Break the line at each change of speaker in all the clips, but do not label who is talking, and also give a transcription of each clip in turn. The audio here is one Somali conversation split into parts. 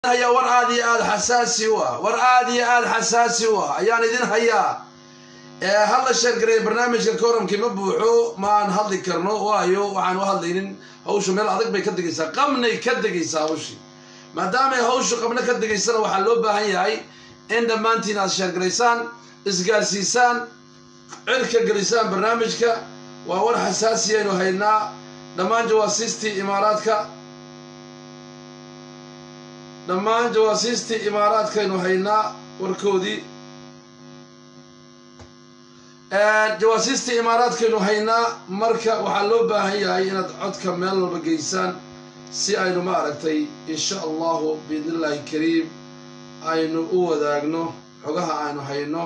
hayaa war aad iyo aad xasaasi u ah war aad iyo aad xasaasi u ah ayaan idin hayaa halla sheergareeya barnaamijka koramkii ma buuxo ma aan hadli karno waayo waxaan u hadlaynin hawshu meel adag bay ka degaysaa qabnay ka degaysaa hawshii maadaamay hawshu qabno ka degaysana waxaa loo baahan yahay in dhammaantiin aad sheergaraysaan isgaarsiisaan cirka gelisaan barnaamijka waa war xasaasi aynu haynaa dhammaan jawaasiistii imaaraadka dhammaan jawaasiistii imaaraadkaynu haynaa warkoodii jawaasiistii imaaraadkaynu haynaa marka waxaa loo baahan yahay inaad codka meel walba geysaan si aynu ma aragtay insha allahu biidnillahi kariim aynu u wadaagno xogaha aynu hayno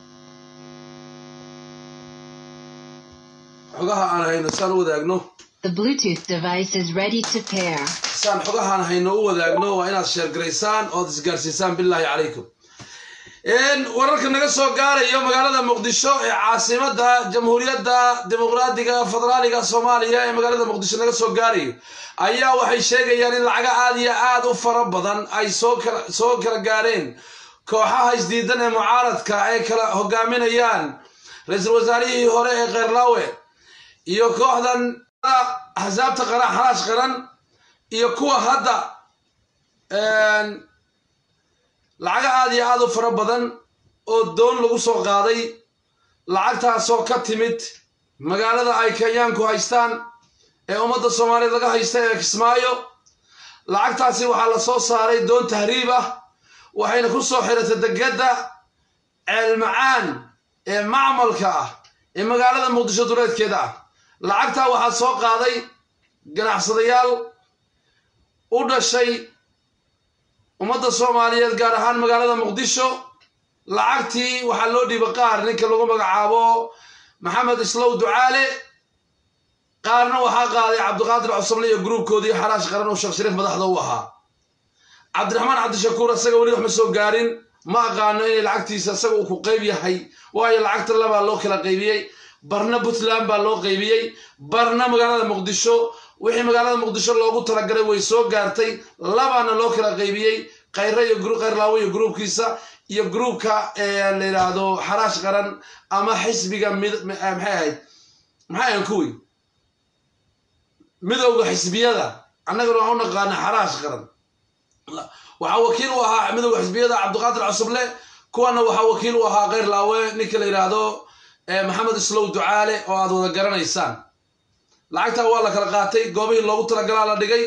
xogaha aan hayno saan u wadaagno
The Bluetooth device is ready to pair.
saan xogahaan hayno u wadaagno waa inaad sheergaraysaan ood isgaarsiisaan bilaahi calaykum wararka naga soo gaarayo magaalada muqdisho ee caasimada jamhuuriyadda dimuqraadiga federaaliga soomaaliya ee magaalada muqdisho naga soo gaarayo ayaa waxay sheegayaan in lacaga aad iyo aad u fara badan ay soo kala soo kala gaareen kooxaha isdiidan ee mucaaradka ay kala hogaaminayaan ra-iisul wasaarihii hore ee kheyrlaawe iyo kooxdan axsaabta qaran xalaash qaran iyo kuwa hadda lacaga aad iyo aad u fara badan oo doon lagu soo qaaday lacagtaasoo ka timid magaalada ay kenyaanku haystaan ee ummadda soomaaliyeed laga haysta ee kismaayo lacagtaasi waxaa la soo saaray doon tahriib ah waxayna ku soo xiratay degedda ceelmacaan ee macmalka ah ee magaalada muqdisho duleedkeeda ah lacagtaa waxaa soo qaaday ganacsadayaal u dhashay ummadda soomaaliyeed gaar ahaan magaalada muqdisho lacagtii waxaa loo dhiibay qaar ninka lagu magacaabo maxamed islow ducaale qaarna waxaa qaaday cabdiqaadir cusable iyo gruubkoodii xaraash qaran oo sheekh shariif madaxda u ahaa cabdiraxmaan cabdishakuur isaga weli wax ma soo gaarin ma aqaano inay lacagtiisa isaga uu ku qayb yahay waayo lacagta labaa loo kala qaybiyey barna puntland baa loo qaybiyey barna magaalada muqdisho wixii magaalada muqdisho loogu talagalay way soo gaartay labaana loo kala qaybiyey khayre iyo khayrlaawo iyo gruubkiisa iyo gruubka la yidhaahdo xaraash qaran ama xisbiga mid maxay ahayd maxay ahayn kuwii midowda xisbiyada annagana waxaan u naqaana xaraash qaran waxaa wakiil u ahaa midowda xisbiyada cabdiqaadir cusuble kuwana waxaa wakiil u ahaa khayrlaawe ninka la yidhaahdo maxamed islow ducaale oo aad wada garanaysaan lacagtaa waa la kala qaatay goobihii loogu talagalaa la dhigay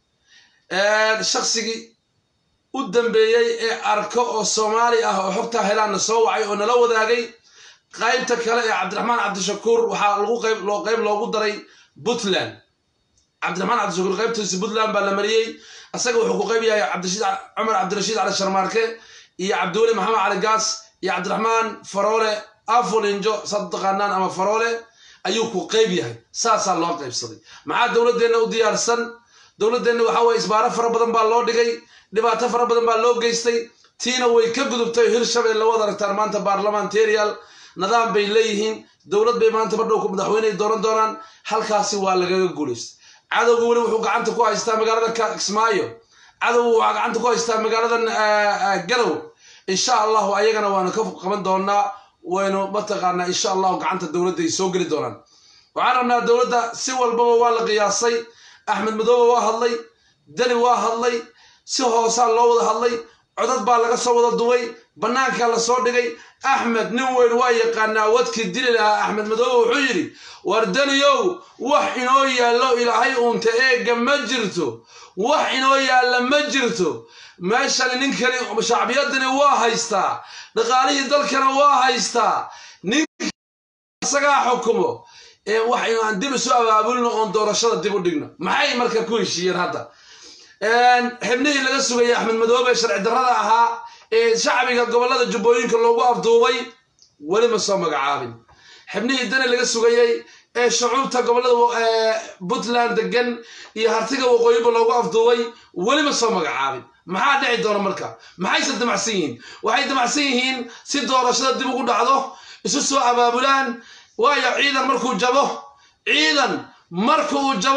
shaksigii u dambeeyey ee arko oo soomaali ah oo xogtaa helaanna soo wacay oo nala wadaagay qaybta kale ee cabdiraxmaan cabdishakuur waxaa lagu qayb loo qayb loogu daray puntland cabdiraxmaan cabdishakuur qaybtiisa puntland baa la mariyey isaga wuxuu ku qayb yahay cabdirashiid cumar cabdirashiid cali sharmaarke iyo cabdiweli maxamed cali gaas iyo cabdiraxmaan faroole afolinjo saad taqaanaan ama faroole ayuu ku qayb yahay saasaa loo qaybsaday maxaa dowladdeenna u diyaarsan dowladdeenna waxaa weye isbaaro fara badan baa loo dhigay dhibaato fara badan baa loo geystay tiina way ka gudubtay hirshabelle wada aragtaan maanta baarlamentarial nidaam bay leeyihiin dowlad bay maanta madhow madaxweyney dooran doonaan halkaasi waa lagaga guulaystay cadowga weli wuxuu gacanta ku haystaa magaalada kismaayo cadowga waxaa gacanta ku haystaa magaaladan galow insha allahu ayagana waanu ka qaban doonaa waynu mataqaanaa insha allahu gacanta dowladda ay soo geli doonaan waxaan rabnaa dowladda si walbaba waa la qiyaasay axmed madoobe waa hadlay deni waa hadlay si hoosaa loo wada hadlay codad baa laga soo wada duway bannaankaa la soo dhigay axmed nin weyn waa yaqaanaa wadkii dili lahaa axmed madoobe wuxuu yidhi war deniyow wax inoo yaallo ilaahay uunta eegga ma jirto wax inoo yaalla ma jirto meeshani ninkani shacbiyadani waa haystaa dhaqaalihii dalkana waa haystaa ninka isagaa xukumo waxaynu aan dib isu abaabulno oon doorashada dib u dhigno maxay marka ku heshiiyeen hadda xibnihii laga sugayay axmed madoobe sharci darrada ahaa ee shacbiga gobollada jubbooyinka loogu afduubay weli ma soo magacaabin xibnihii dani laga sugayey ee shucuubta gobollada puntland degan iyo hartiga waqooyiba loogu afduubay weli ma soo magacaabin maxaa dhici doona marka maxayse damacsan yihiin waxay damacsan yihiin si doorashada dib ugu dhacdo isu soo abaabulaan waayo ciidan markuu jabo ciidan marka uu jabo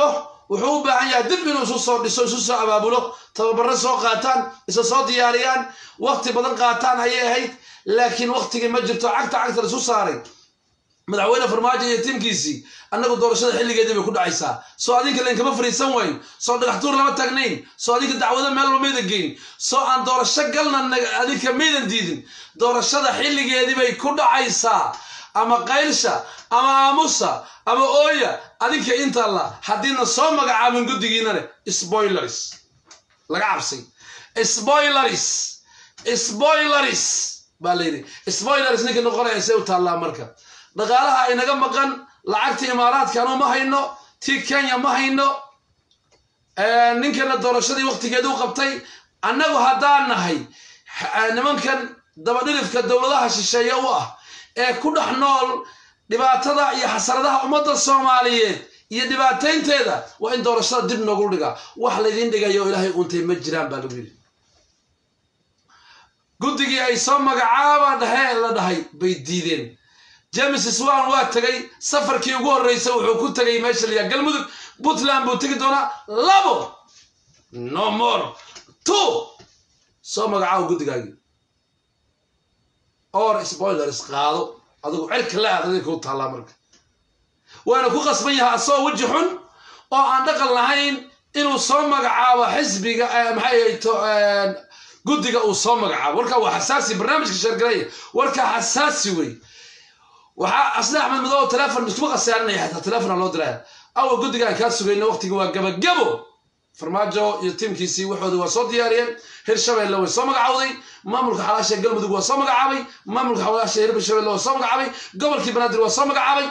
wuxuu u baahan yahay dib inuu isu soo dhiso isu soo abaabulo tababaro soo qaataan isa soo diyaariyaan waqti badan qaataan ayay ahayd laakiin waqtigii ma jirto cagta cagta laisu saaray madaxweyne farmaajo iyo tiimkiisii annagu doorashada xilligeedii bay ku dhacaysaa soo adinka lainkama fariisan wayn soo dhagaxtuur lama taagnayn soo adinka dacwado meel loo maydan geyn soo aan doorasho galna adinka maydan diidin doorashada xilligeedii bay ku dhacaysaa ama qaylsha ama aamusa ama ooya adinka intalla haddiina soo magacaabin guddigiinane spoilers laga cabsay spoilers spoilers baa la yidhi spoilers ninka noqonaya see u taallaa marka dhaqaalaha inaga maqan lacagta imaaraadkanu ma hayno tii kenya ma hayno ninkana doorashadii waqtigeedi u qabtay annagu haddaan nahay nimankan dabadhilifka dowladaha shisheeye u ah ee ku dhex nool dhibaatada iyo xasaradaha ummadda soomaaliyeed iyo dhibaataynteeda waa in doorashada dib noogu dhigaa wax laydiin dhigayo oo ilaahay uuntay ma jiraan baa lagu yidhi guddigii ay soo magacaaba dhahee la dhahay bay diideen james swan waa tegay safarkii ugu horreysay wuxuu ku tegay meesha la yaha galmudug puntland buu tegi doonaa labo no more two soo magacaabo guddigaagii or spoilers qaado adigu cirka la aadaday kuu taallaa marka waana ku qasban yahay asagoo weji xun oo aan dhaqan lahayn inuu soo magacaabo xisbiga maxay ahayto guddiga uu soo magacaabo warkaa waa xasaasi barnaamijka sheergareeya warkaa xasaasi wey waxaa asle axmed madow telefon iskuma khasaarinaya xataa telefona loo diraya awa guddigaan kaa sugayna waqtigi waa gabagabo farmaajo iyo tiimkiisii waxooda waa soo diyaariyeen hirshabeelle way soo magacawday maamulka xalaasha galmudug waa soo magacaabay maamulka xalaasha hirshabeelle waa soo magacaabay gobolkii banaadir waa soo magacaabay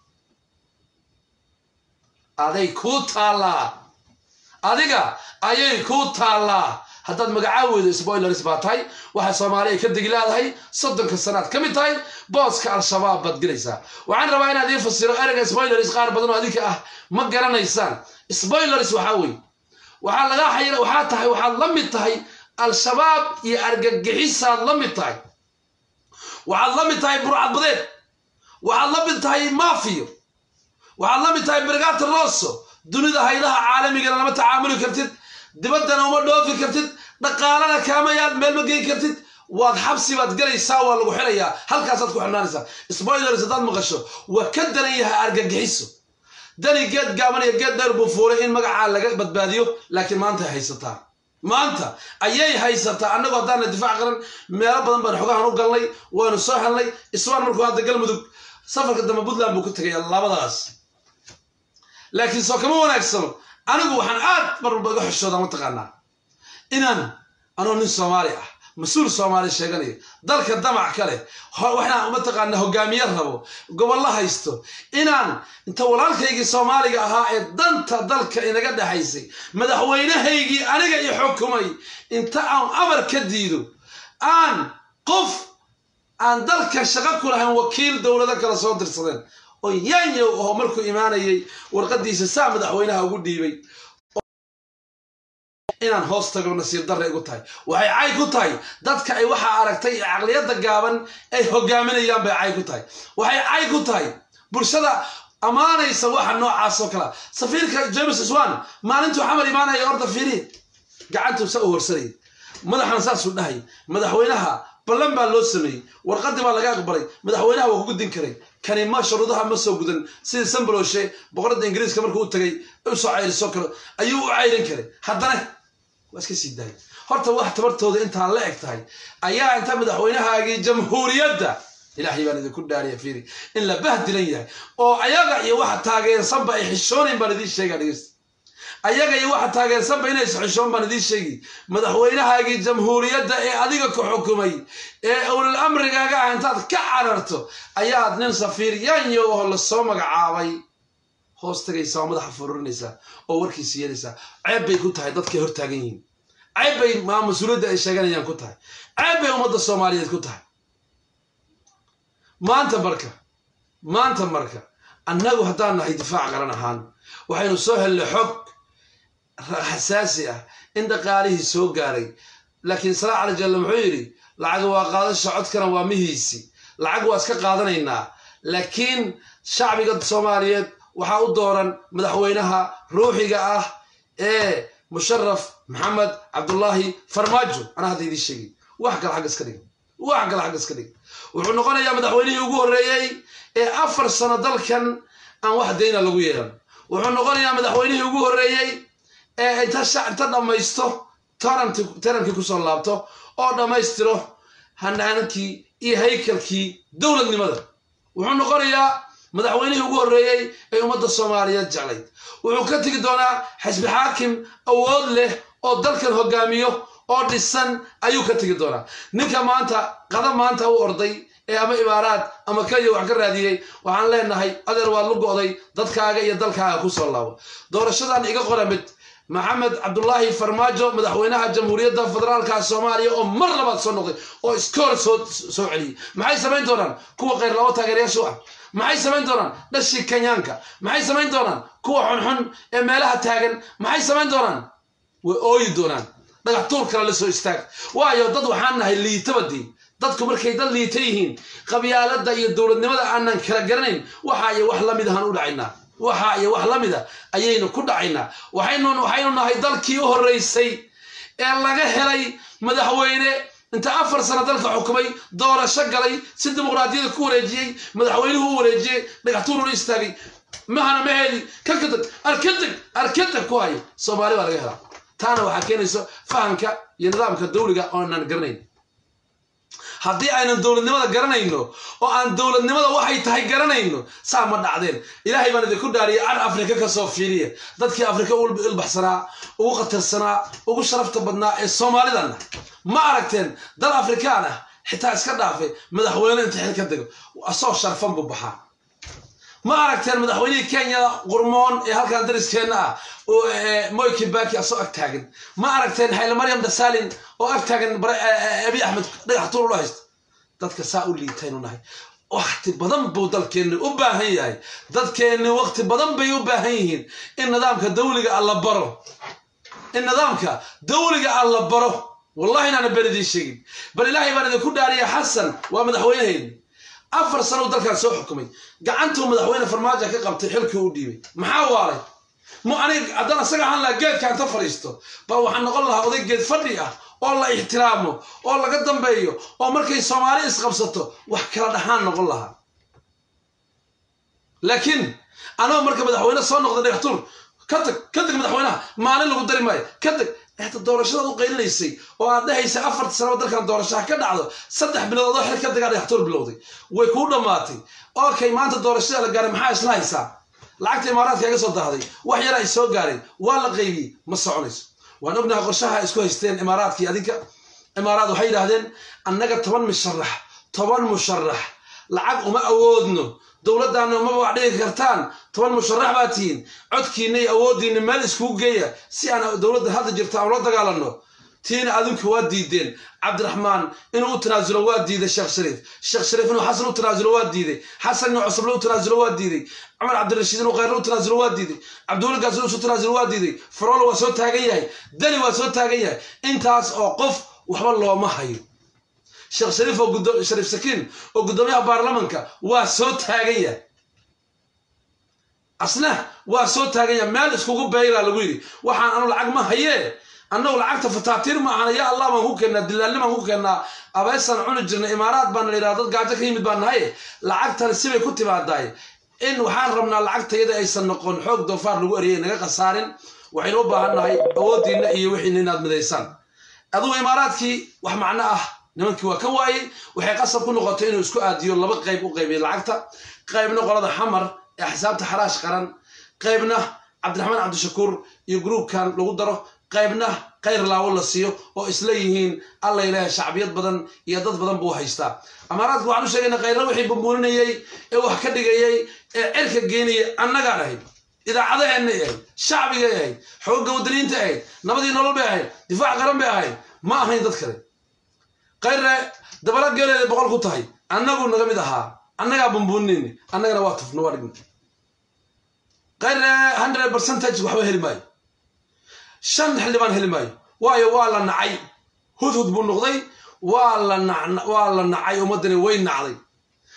aday kuu taallaa adiga ayay kuu taallaa haddaad magacaa weydo spoilers baa tahay waxaa soomaaliya ka degi leedahay soddonka sanaad ka mid tahay booska al-shabaab baad gelaysaa waxaan rabaa inaad ii fasiro ereyga spoilers qaar badan oo adinka ah ma garanaysaan spoilers waxaa wey waxaa lagaa xayira waxaa tahay waxaad la mid tahay al-shabaab iyo argagixisaad la mid tahay waxaad la mid tahay burcadbadeed waxaad la mid tahay mafiyo waxaad la mid tahay brigata rosso dunida haydaha caalamigana lama tacaamuli kartid dibaddana uma dhoofi kartid dhaqaalana kaamayaad meel ma geyn kartid waad xabsi baad gelaysaa waa lagu xirayaa halkaasaad ku xirnaanaysaa spoilers haddaad maqasho waa ka daran yahay argagixiso dani geed gaaban iyo geed dheer buu fuulay in magacaa laga badbaadiyo laakiin maanta ay haysataa maanta ayay haysataa annagoo haddaana difaac qaran meelo badan baan xogahan u galnay waanu soo helnay iswaan markuu hadda galmudug safarka dambe puntland buu ka tegaya labadaas laakiin soo kama wanaagsano anigu waxaan aad mar walba iga xishoodaa mataqaanaa inaan anoo nin soomaali ah mas-uul soomaali sheeganayo dalka damac ka leh waxaan mataqaanaa hogaamiye rabo gobollo haysto inaan inta walaalkaygii soomaaliga ahaa ee danta dalka inaga dhexaysay madaxweynahaygii aniga i xukumay inta aan amar ka diido aan qof aan dalka shaqo ku lahayn wakiil dowlado kale soo dirsadeen oo yaanyow aho markuu imaanayay warqadiisa saa madaxweynaha ugu dhiibay inaan hoos tago nasiib darre igu tahay waxay cay ku tahay dadka ay waxaa aragtay ee caqliyadda gaaban ay hogaaminayaan bay cay ku tahay waxay cay ku tahay bulshada ammaanaysa waxa noocaas oo kalea safiirka james swan maalintuu xamar imaanaya orda fiiri gacantuu sa u horsanayay madaxana saasuu dhahay madaxweynaha ballan baa loo sameeyey warqadii baa laga aqbalay madaxweynaha waa ku gudin karay kani ma shuruudaha ma soo gudan sidii sambaloshe boqoradda ingiriiska markuu u tagay u soo cayrisoo kale ayuu u cayrin karay haddana waa iska sii daayay horta wax tabartooda intaa la eg tahay ayaa inta madaxweynahaagii jamhuuriyadda ilaahay baan idinku dhaariya fiiri in la bahdilan yahay oo ayaga iyo waxa taageersanba ay xishoonayn baan idiin sheegaa dhegeysta ayaga iyo waxa taageersanba inaysa xishoon baan idiin sheegi madaxweynahaagii jamhuuriyadda ee adiga ku xukumay ee ulil amrigaaga ah intaad ka cararto ayaad nin safiir yaanyo oo lasoo magacaabay hoos tagaysaa oo madaxa fururinaysaa oo warkiisa yeelaysaa ceeb bay ku tahay dadkay hor taagan yihiin ceeb bay maa mas-uuliyadda ay sheeganayaan ku tahay ceeb bay ummadda soomaaliyeed ku tahay maanta marka maanta marka annagu haddaan nahay difaac qaran ahaan waxaynu soo hellay xog xasaasi ah in dhaqaalihii soo gaaray laakiin salaa cali jalle muxuu yidhi lacag waa qaadasha codkana waa mihiisi lacag waa iska qaadanaynaa laakiin shacbiga soomaaliyeed waxaa u dooran madaxweynaha ruuxiga ah ee musharaf maxamed cabdullaahi farmaajo anaa hadda idiin sheegay wax kale xagga iska dhig wax kale xagga iska dhig wuxuu noqonayaa madaxweynihii ugu horreeyey ee afar sano dalkan aan wax dayna lagu yeelan wuxuu noqonayaa madaxweynihii ugu horreeyey ee inta inta dhammaysto tarankii kusoo laabto oo dhammaystiro hanaanankii iyo haykalkii dowladnimada wuxuu noqonayaa madaxweynihii ugu horreeyey ee ummadda soomaaliyeed jeclayd wuxuu ka tegi doonaa xisbi xaakim awood leh oo dalkan hogaamiyo oo dhisan ayuu ka tegi doonaa ninka maanta qada maanta u orday ee ama imaaraad ama kenya wax ka raadiyey waxaan leenahay adeer waad lu go'day dadkaaga iyo dalkaaga kusoo laabo doorashadan iga qora mid maxamed cabdulaahi farmaajo madaxweynaha jamhuuriyadda federaalka soomaaliya oo mar labaad soo noqday oo iskoor soo soo celiyey maxay samayn doonaan kuwa kheyr labo taageerayaashu ah maxay samayn doonaan dhashii kenyaanka maxay samayn doonaan kuwa xunxun ee meelaha taagan maxay samayn doonaan way ooyi doonaan dhagax tuur kale la soo istaag waayo dad waxaan nahay liitabadii dadku markay dad liita yihiin qabyaaladda iyo dowladnimada aanan kala garanayn waxa iyo wax lamid ahaan u dhacaynaa waxa iyo wax la mida ayaynu ku dhacaynaa waxaynu waxaynu nahay dalkii u horreysay ee laga helay madaxweyne inta afar sano dalka xukumay doorasho galay si dimuqraadiyada ku wareejiyey madaxweynuhu u wareejiyey dhagaxtuuruna istaagay mahana ma heli kakadeg arkadeg arkadeg ku hayo soomaali baa laga helaa taana waxaa keenayso fahamka iyo nidaamka dawliga oonan garanayn haddii aynan dowladnimada garanayno oo aan dowladnimada waxay tahay garanayno saa ma dhacdeen ilaahay baan idinku dhaariyay car afrika kasoo fiiriya dadkii afrika ugu ilbaxsanaa ugu khatarsanaa ugu sharafta badnaa ee soomaalidana ma aragteen dal afrikaan ah xitaa iska dhaafe madaxweyne inta xil ka dego asoo sharfan buu baxaa ma aragteen madaxweynihii kenya qurmoon ee halkan dariskeenna ah moy kibaki asoo ag taagan ma aragteen hayle maryam dasalin oo ag taagan abi axmed dhagax tuur ula haysta dadka saa u liitaynu nahay wakti badan buu dalkeenni u baahan yahay dadkeenni wakti badan bay u baahan yihiin in nidaamka dawliga alla baro in nidaamka dawliga alla baro wallahi inaana ben idiin sheegin bal ilaahay baan idinku dhaariya xasan waa madaxweynehayni afar sano dalkan soo xukumay gacantuu madaxweyne farmaajo ka qabtay xilkii u dhiibay maxaa waalay mu anig haddaan isaga ahaan lahaa geedka inta fadhiisto bal waxaan noqon lahaa oday geed fadhi ah oo la ixtiraamo oo laga dambeeyo oo markay soomaali isqabsato wax kala dhaxaan noqon lahaa laakiin anoo marka madaxweyne soo noqda dhagaxtuur ka tag ka tag madaxweynaha maalin lagu dari maayo ka tag hata doorashadaad u qaylinaysay oo aad dhahaysay afarta sanaba dalkan doorashaha ka dhacdo saddex bilood adoo xil ka dagaa dhagaxtuur bilowday way kuu dhammaatay okay maanta doorashada la gaaray maxaa isla haysaa lacagta imaaraadka iga soo dahday wax yar ay soo gaareen waa la qaybiyey ma soconayso waan ognahay qorshaha isku haysteen imaaraadkii adinka imaaraad waxay yidhaahdeen annaga toban musharax toban musharax lacag uma awoodno dowladdaana umaba wax dhigi kartaan toban musharax baa tihiin codkiinna iyo awooddiinna meel iskugu geeya si aan dowladda hadda jirta aan ula dagaalanno tiina adinku waa diideen cabdiraxmaan inuu u tanaasulo waa diiday sheekh shariif sheekh shariif inuu xasan u tanaasulo waa diiday xasan inuu cusuble u tanaasulo waa diiday cumar cabdirashiid inuu khayrle u tanaasulo waa diiday cabdiweli gaas inuu isu tanaasulo waa diiday faroolo waa soo taagan yahay dani waa soo taagan yahay intaas oo qof waxba looma hayo sheekh shariif oo shariif sakiin oo guddoomiyaha baarlamanka waa soo taagan yahay asna waa soo taagan yahay meel iskugu beeraa lagu yidhi waxaan anu lacag ma hayee annagu lacagta fataatiir ma ahana yaa allah baan ku keennaa dilaalni baan ku keennaa abeesaan cuni jirna imaaraad baan la yidhaha dad gaajo ka yimid baan nahaye lacagtan sibay ku timaadaay in waxaan rabnaa lacagtayada aysan noqon xoog doofaar lagu eriyay naga khasaarin waxaynu u baahan nahay awooddiinna iyo wixiina inaad midaysaan adugu imaaraadkii wax macno ah nimankii waa ka waayey waxay qasab ku noqotay inuu isku aadiyo laba qayb u qaybiyo lacagta qaybna qolada xamar ee axsaabta xaraash qaran qaybna cabdiraxmaan cabdishakuur iyo gruubkan lagu daro qaybna khayr laawo la siiyo oo isla yihiin alla ilaahay shacbiyad badan iyo dad badan buu haystaa amaaraadka waxaan u sheegayna khayrna wixii bumbuuninayey ee wax ka dhigayey ee cirka geenayay annagaan ahayd idaacadaheennay ahayd shacbigay ahayd xoogga wadaniinta ahayd nabadii nolol bay ahayd difaac qaran bay ahayd ma ahayn dad kale khayrne dabala geeleeda boqol ku tahay annagu naga mid ahaa annagaa bumbuuninayna annagana waa tufno waa dhigna khayrne hundred percentage waxba heli maayo shan xildhibaan heli maayo waayo waa la nacay hudhud buu noqday waa la waa la nacay ummaddani way nacday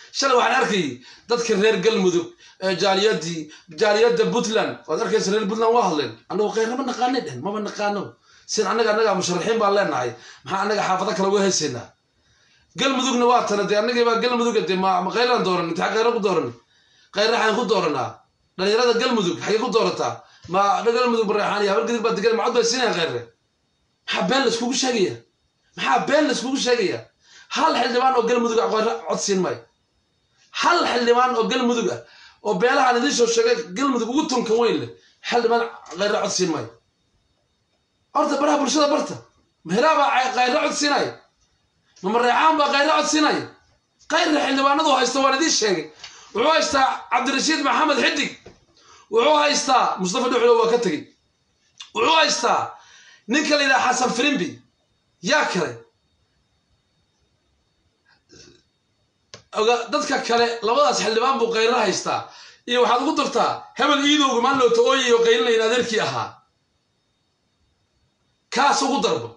shalay waxaan arkayay dadka reer galmudug ee jaaliyadii jaaliyadda puntland waad arkaysa reer puntland waa hadleen annagu khayra ma naqaanay dhehen maba naqaano sin annaga annaga musharaxiin baan leenahay maxaa annaga xaafado kale uga haysaynaa galmudugna waa tana dee annagii baa galmuduga dee ma ma khayraan dooran intixaa khayra ku dooran khayra xaan ku dooranaa dhalinyarada galmudug xagee ku doorataa ma galmudug bareexaan iyo habargadig baa degan macod bay siinayaan khayre maxaa been laiskugu sheegaya maxaa been laiskugu sheegaya hal xildhibaan oo galmudug ah khayre cod siin maayo hal xildhibaan oo galmudug ah oo beelahaan idiin soo sheegay galmudug ugu tunkan weyn leh xildhibaan khayre cod siin maayo horta baraha bulshada barta mehelaa baa khayre cod siinaya ma mareexaan baa khayre cod siinaya khayre xildhibaanadu haysta waan idiin sheegay wuxuu haystaa cabdirashiid maxamed xidig wuxuu haystaa mustafa dhuxlo waa ka tegey wuxuu haystaa ninka la yidhaha xasan firimbi yaa kale dadka kale labadaas xildhibaan buu khayra haystaa iyo waxaad ugu dartaa hebel iidowga maan loota ooyayo qaylinlayn adeerkii ahaa kaas ugu darbo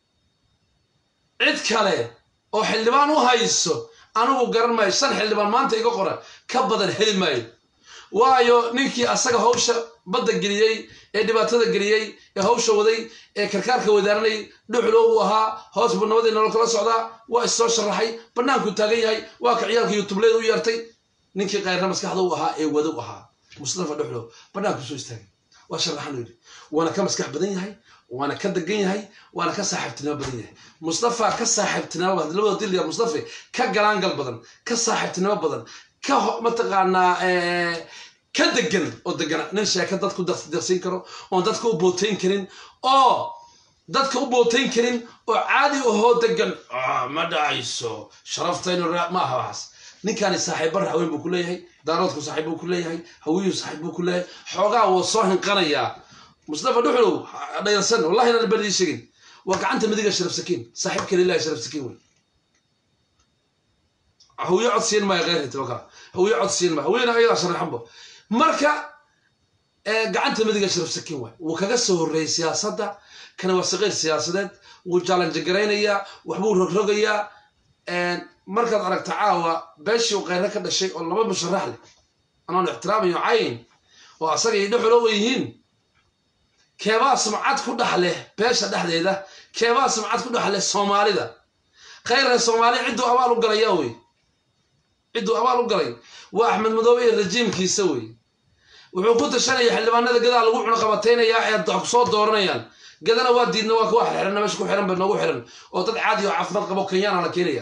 cid kale oo xildhibaan u hayso anigu garan maayo shan xildhibaan maanta iga qora ka badan heli maayo waayo ninkii asaga hawsha badda geliyey ee dhibaatada geliyey ee hawsha waday ee karkaarka wadaaranay dhuxlo uu ahaa hoos buu nabadii nolol kala socdaa waa issoo sharaxay bannaankuu taagan yahay waa ka ciyaalka yutubleed u yeertay ninkii kayrna maskaxda u ahaa ee wada u ahaa mustafa dhuxlo bannaanku soo istaagay waa sharaxan yidhi waana ka maskax badan yahay waana ka degan yahay waana ka saaxiibtinimo badan yahay mustafa ka saaxiibtinimo badan labada dilya mustafa ka galaangal badan ka saaxiibtinimo badan ka mataqaanaa ka degan oo degan nin sheeka dadku deqsiin karo oon dadka u bootayn karin oo dadka u bootayn karin oo caadi ahoo degan ma dhacayso sharaftaynu ma aha waxaas ninkaani saaxiiba raxweyn buu ku leeyahay daaroodku saaxiib buu ku leeyahay hawiyuu saaxiib buu ku leeyahay xoogaa wuu soo hinqanayaa mustafa dhuxlow dhayarsan wallahi inaan berdii sheegin waa gacanta midiga sharaf sakiin saaxiibka lillahi sharaf sakiin wey hawiye cod siin maayo kheyrhit waka hawiye cod siin maayo hawiyena ayadaa sharaxanba marka gacanta midiga sharaf sakiin waay wuu kaga soo horreeyey siyaasadda kana waa saqiir siyaasadeed wuu jaalanjagaraynayaa waxbuu rogrogayaa markaad aragta caawa beeshii uu kheyre ka dhashay oo laba musharax leh anoon ixtiraamayo cayn oo asaga iyo dhexulo u yihiin keebaa sumcad ku dhex leh beesha dhexdeeda keebaa sumcad ku dhex leh soomaalida khayrka soomaali cidduu abaal u galayaa wey cidduu abaal u galay waa axmed madoobe iyo rajiimkiisa wey wuxuu ku tashanaya xildhibaanada gadaa lagu cunuqabataynayaa ee soo dooranayaan gadana waa diidna waa kuwa xirxirana meesha ku xiran ba noogu xiran oo dad caadi oo caafimaad qabo kenyaana la keenaya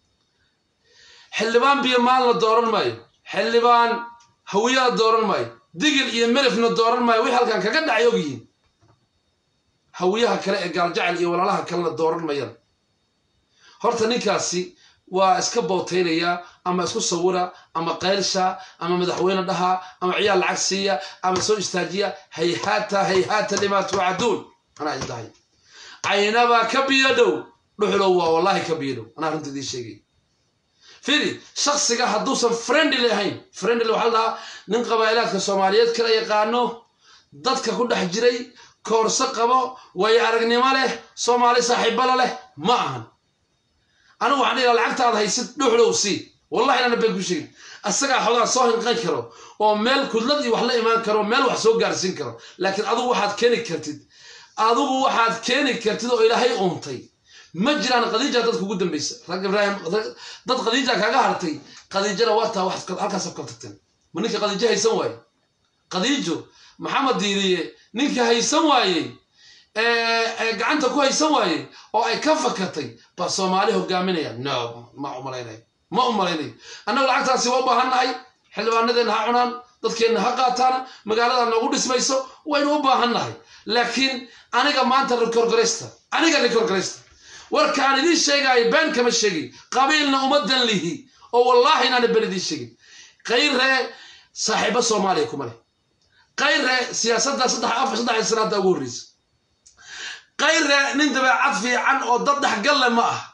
xildhibaan biyo maal la dooran maayo xildhibaan hawiya la dooran maayo digil iyo melifna dooran maayo wixii halkan kaga dhacay ogyihiin hawiyaha kale ee gaaljacel iyo walaalaha kalena dooran mayaan horta ninkaasi waa iska bootaynaya ama isku sawira ama qaylsha ama madaxweyne dhaha ama ciyaal lacag siiya ama soo istaajiya hayhaata hayhaata limaa tuucaduun anaa idin dhahay caynabaa ka biyo dhow dhuxlow waa wallahi ka biyo dhow anaa runta idiin sheegay firi shaksiga hadduusan friendly ahayn friendly waxaa la dhahaa nin qabaa'ilaadka soomaaliyeed kala yaqaano dadka ku dhex jiray koorso qabo waayo aragnimo leh soomaali saaxiibala leh ma ahan anigu waxaan dhigaa lacagtaad haysid dhuxlow sii wallahi inaana been ku sheegin asagaa xogaa soo hinqan karo oo meel kudlad iyo wax la imaan karo meel wax soo gaarsiin karo laakiin adigu waxaad keeni kartid adigu waxaad keeni kartid oo ilaahay uuntay ma jiraan khadiija dadka ugu dambaysa rag ibraahim dad khadiija kaaga hartay khadiijana waa taa wax halkaas kala tagteen ma ninka khadiijo haysan waaye khadiijo maxamed diiriye ninka haysan waayey gacanta ku haysan waayey oo ay ka fakatay baa soomaali hogaaminaya no ma umalaynay ma umalaynayo annagu lacagtaasi waa u baahannahay xildhibaanadeenna ha cunaan dadkeenna ha qaataana magaalada noogu dhismayso waynu u baahannahay laakiin aniga maanta rekorgaraysta aniga rekorgaraysta warka aan idiin sheegaayo been kama sheegin qabiilna ummadan lihi oo wallaahi inaana been idiin sheegin kayree saaxiibo soomaaliya kuma leh kayree siyaasadda saddex afar saddex sanaada ugu horreysa kayree nin dabeecad fiican oo dad dhexgalle ma ah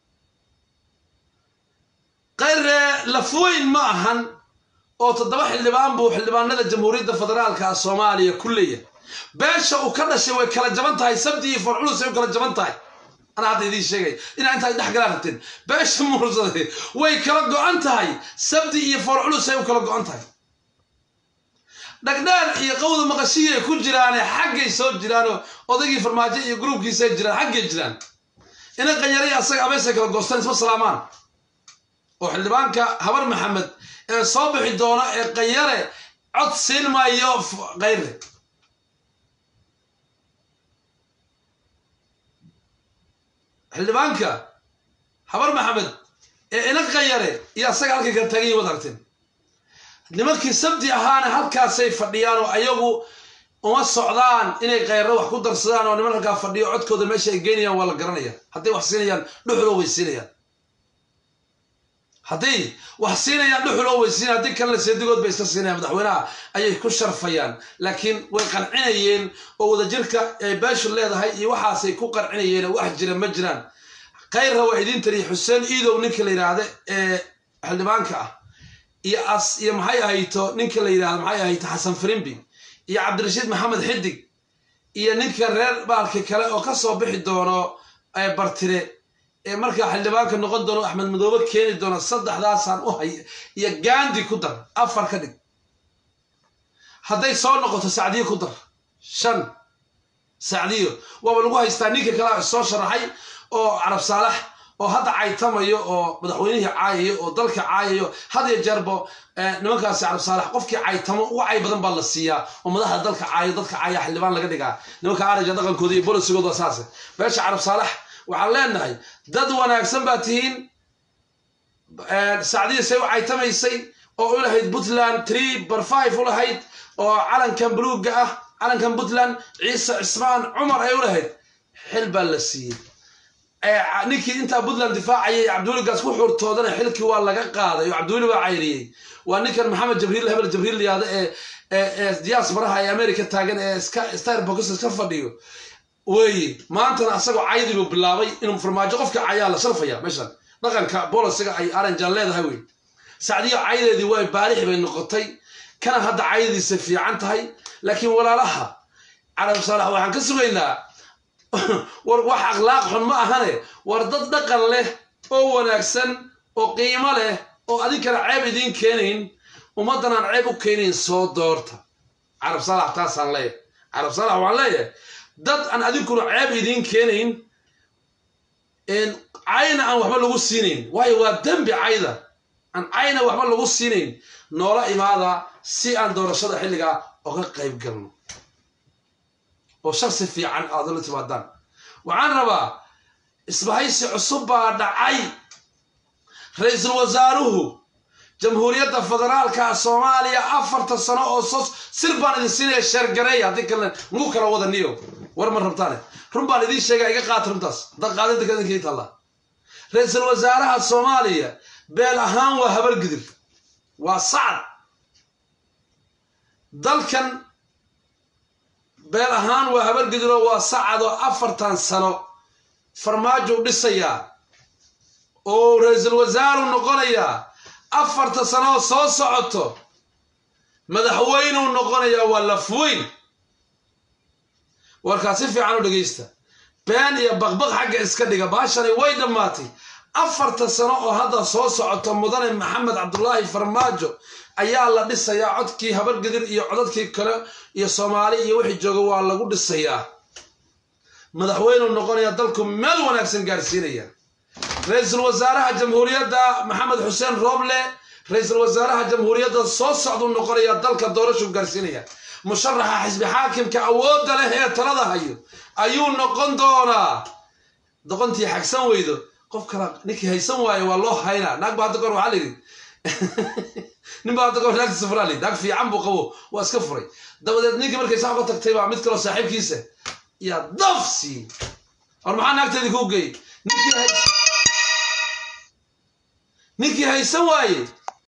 kayree lafweyn ma ahan oo toddoba xildhibaan buu xildhibaanada jamhuuriyadda federaalka soomaaliya ku leeyahay beesha uu ka dhashay way kala jaban tahay sabti iyo farculus ay u kala jaban tahay anaa hadda idiin sheegay inaa intaa dhex galaa rabteen beesha mursade way kala go-an tahay sabdi iyo foorculus ay u kala go-an tahay dhagdheer iyo qawda maqashiyay ku jiraane xaggay soo jiraanoo odaygii farmaajo iyo gruubkiisay jiraan xaggay jiraan ina qanyaraya asaga abeesay kala goostaan isma salaamaan oo xildhibaanka habar maxamed ee soo bixi doona ee qanyare cod siin maayo kayre xildhibaanka habar maxamed ee ina qanyare iyo asaga halkay kala taagan yihin wad aragteen nimankii sabti ahaana halkaasay fadhiyaan oo ayagu uma socdaan inay kayre wax ku darsadaan oo niman halkaa fadhiyo codkooda meesha ay geynayaan waa la garanaya hadday wax siinayaan dhuxuloo way siinayaan hadday wax siinayaan dhuxuloo way siinayaan haddii kalena seedigood bay iska siinayaan madaxweynaha ayay ku sharfayaan laakiin way qancinayeen oo wadajirka ay beeshu leedahay iyo waxaasay ku qancinayeen oo wax jira ma jiraan kayrra waa idiin tariya xuseen iidow ninka la yidhaahda ee xildhibaanka ah iyo as iyo maxay ahayto ninka la yidhahdo maxay ahayto xasan firimbi iyo cabdirashiid maxamed xidig iyo ninka reer baalki kale oo kasoo bixi doono bartire ee markaa xildhibaanka noqon doono axmed madoobe keeni doono saddexdaasaan u hay iyo gandi ku dar afar ka dhig hadday soo noqoto sacdiyo ku dar shan sacdiyo waaba lagu haystaa ninka kale soo sharaxay oo carab saalax oo hadda caytamayo oo madaxweynihii caayayo oo dalka caayayo had iyo jeerbo nimankaasi carab saalax qofkii caytamo uga cay badan baa la siiyaa oo madaxda dalka caayo dadka caaya xildhibaan laga dhigaa nimanka arija dhaqankooda iyo bolisigooda saase beesha carab saalax waxaan leenahay dad wanaagsan baa tihiin sacdiya say u caytamaysay oo u lahayd puntland tree bar five u lahayd oo calankan buluugga ah calankan puntland ciise cismaan cumar ay u lahayd xil baa la siiyey ninkii intaa puntland difaacayay cabdiweligaas ku xurtoodana xilkii waa laga qaaday oo cabdiweli baa cayriyey waa ninkan maxamed jabriil hebel jabriil liyaada ee ee diaasbaraha ee america taagan ee starbox iska fadhiyo weeye maantana asagoo caydibu bilaabay inuu farmaajo qofka cayaa la sharfaya meeshan dhaqanka bolisiga ay aranjan leedahay wey sacdiyo caydeedii way baalix bay noqotay kana hadda caydadiisa fiican tahay laakiin walaalaha carab saalax waxaan ka sugaynaa war wax akhlaaq xun ma ahane war dad dhaqan leh oo wanaagsan oo qiimo leh oo adinkana ceeb idiin keenayn ummaddan aan ceeb u keenayn soo doorta carab saalax taasaan leeyahay carab saalax waxaan leeyahay dad aan adinkuna ceeb idiin keenayn cayna aan waxba lagu siinayn waayo waa dembi cayda aan cayna waxba lagu siinayn noola imaada si aan doorashada xilligaa oga qayb galno oo shaksi fiican aad la timaadaan waxaan rabaa isbahaysi cusub baa dhacay ra-iisul wasaaruhu jamhuuriyadda federaalka soomaaliya afarta sano oo sos sir baan idin siinaya sheergareeya haddii kalena mugu kala wada niyo war ma rabtaane run baan idiin sheegaa iga qaata runtaas dad qaadinta kadinkii taalla ra-iisul wasaaraha soomaaliya beel ahaan waa habargidir waa sacad dalkan beel ahaan waa habargidiro waa sacadoo afartan sano farmaajo dhisayaa oo ra-iisul wasaaru noqonayaa afarta sanooo soo socoto madaxweynuu noqonayaa waa lafweyn warkaa si fiican u dhegaysta been iyo baqbaq xagga iska dhiga baashani way dhammaatay afarta sano oo hadda soo socoto mudane maxamed cabdulaahi farmaajo ayaa la dhisayaa codkii habargidir iyo codadkii kale iyo soomaali iyo wixii jooga waa lagu dhisayaa madaxweynuu noqonaya dalku meel wanaagsan gaarsiinaya ra-iisul wasaaraha jamhuuriyadda maxamed xuseen rooble ra-iisul wasaaraha jamhuuriyadda soo socduu noqonaya dalka doorashuu gaarsiinaya musharaxa xisbi xaakimka awoodda leh ee talada hayo ayuu noqon doonaa doqontii xagsan weydo qof kala ninkii haysan waayo waa loo haynaa naag ba hadda goor waxaa layidhi nin baa hadda goor naagtiisa furaa layidhi naag fiican buu qabo waa iska furay dabadeed ninkii markay saa uga tagtay baa mid kaloo saaxiibkiisa yaa daf siiyey war maxaa naagteedii kuu geeyey ninkii haysan waaye